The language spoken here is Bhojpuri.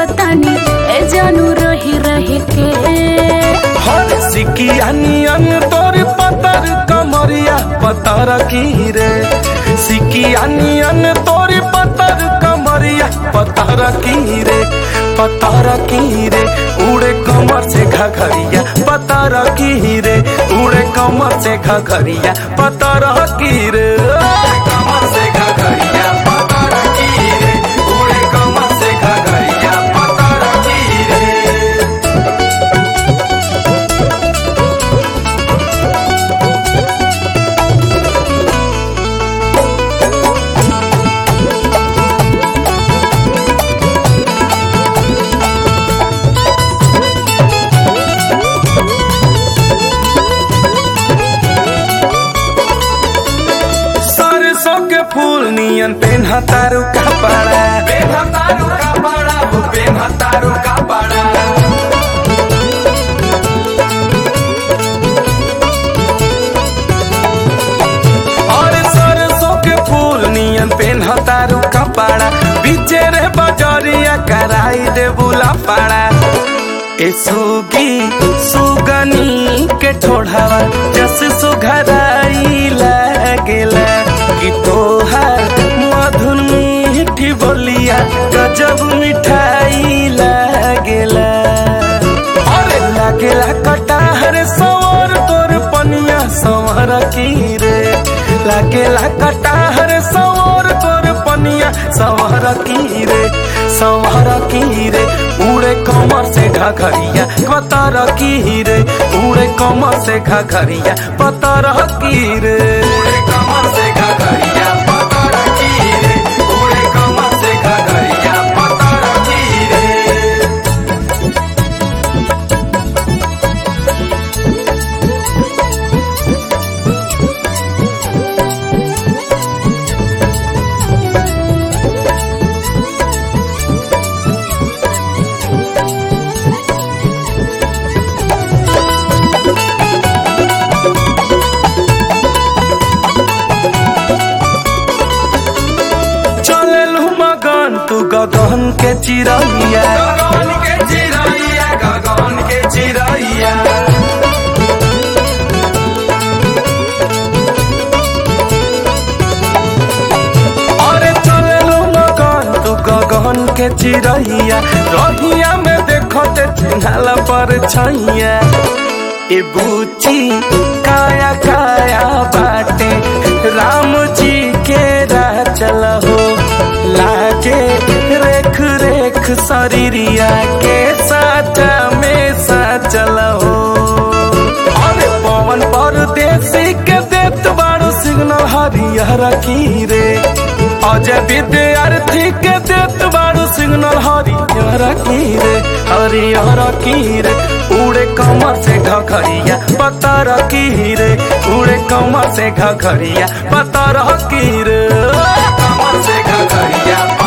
कहतानी ए जानू रही रही के हर सिकिया नियन तोर पतर कमरिया पतर की रे सिकिया नियन तोर पतर कमरिया पतर की रे पतर की रे उड़े कमर से घघरिया पतर की रे उड़े कमर से घघरिया पतर की रे कमर से घघरिया पतर की रे उड़े कमर से घघरिया पतर की रे सरसों के फूल नियन पेन्हा तारू कपड़ा पेन्हा तारू कपड़ा हो पेन्हा तारू कपड़ा और सरसों के फूल नियन पेन्हा तारू कपड़ा बीचे रे बजरिया कराई दे बुला पड़ा ए सुगी सुगनी के ठोढ़ावा जस सुघराई लागेला कि तोहार मधुर मीठी बोलिया गजब मिठाई लागेला अरे लागेला कटाहर सवर तोर पनिया संवर की रे लागेला कटाहर सवर तोर पनिया संवर की रे संवर की रे उड़े कमर से घघरिया पतर की रे उड़े कमर से घघरिया पतर की रे उड़े कमर से घघरिया पतर की रे उड़े कमर से घघरिया पतर की रे चललू मगन तू गगन के चिरैया गगन के चिरैया गगन के चिरैया अरे चललू मगन तू गगन के चिरैया रहिया में देखते चिन्हला पर छैया ए बूची काया काया बाटे राम जी के राह चल हो लागे रेख रेख शरीरिया के साचा में सा चल हो अरे पवन परदेसी के देत बाड़ू सिग्नल हरिहर की रे अजय विद्यार्थी के देत बाड़ू सिग्नल हरिहर की रे हरिहर की रे उड़े कमर से घघरिया पतर की रे उड़े कमर से घघरिया पतर की रे कमर से घघरिया